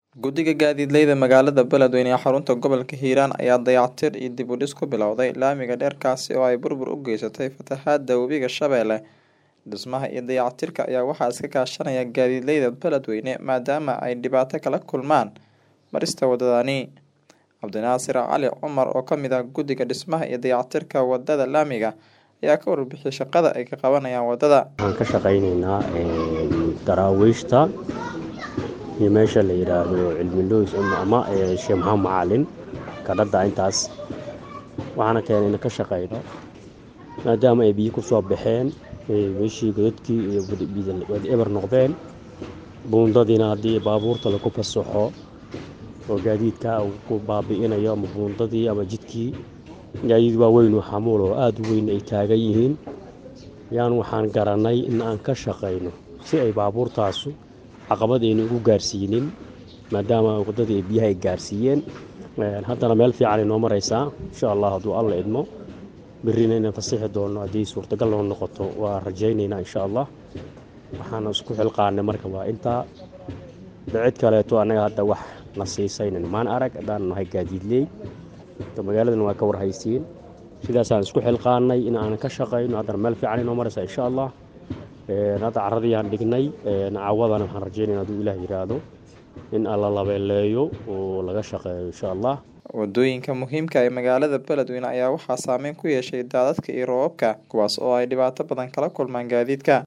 Guddiga gaadiidleyda magaalada Beledweyne ee xarunta gobolka Hiiraan ayaa dayactir iyo dib u dhis ku bilowday laamiga dheer kaasi oo ay burbur u geysatay fatahaada webiga Shabeelle. Dhismaha iyo dayactirka ayaa waxaa iska kaashanaya gaadiidleyda Beledweyne maadaama ay dhibaato kala kulmaan marista wadadani. Cabdinaasir Cali Cumar oo ka mid ah guddiga dhismaha iyo dayactirka wadada laamiga ayaa ka warbixiyay shaqada ay ka qabanayaan wadada. waxaan ka shaqaynaynaa daraawiishta iyo meesha la yidhaahdo cilmi loos ama ee, sheekh maxamed macalin kadhadda intaas waxaana keenay in ka shaqayno maadaama ay biyo ku soo baxeen ee, meeshii godadkii iyo wad- bid- wad eber noqdeen buundadiina haddii baabuurta lagu fasaxo oo gaadiidka uu ku baabi'inayo ama buundadii ama jidkii gaadiid waaweyn oo xamuul oo aada u weyn ay taagan yihiin yaan waxaan garanay in aan ka shaqayno si ay baabuurtaasu caqabad aynu ugu gaarsiinin maadaama waddadii ay biyaha ay gaarsiiyeen Een, haddana meel fiican ay noo maraysaa insha allah hadduu alla idmo berrina inaan fasixi doono haddii suurtagal noo noqoto waa rajaynaynaa insha allah waxaana isku xilqaanay marka waa intaa cid kaleeto annaga hadda wax na siisaynan maan arag haddaan nahay gaadiidley Marka magaaladan waa ka warhaysiin sidaasaan isku xilqaanay in aan ka shaqayno haddana meel fiican inoo maraysa insha allah Een, hadda carradii aan dhignay een, cawadana waxaan rajeynayna hadduu ilaah yidhaahdo in alla labeeleeyo oo laga shaqeeyo insha allah Wadooyinka muhiimka ah ee magaalada Beledweyne ayaa waxaa saameyn ku yeeshay daadadka iyo roobabka kuwaas oo ay dhibaato badan kala kulmaan gaadiidka.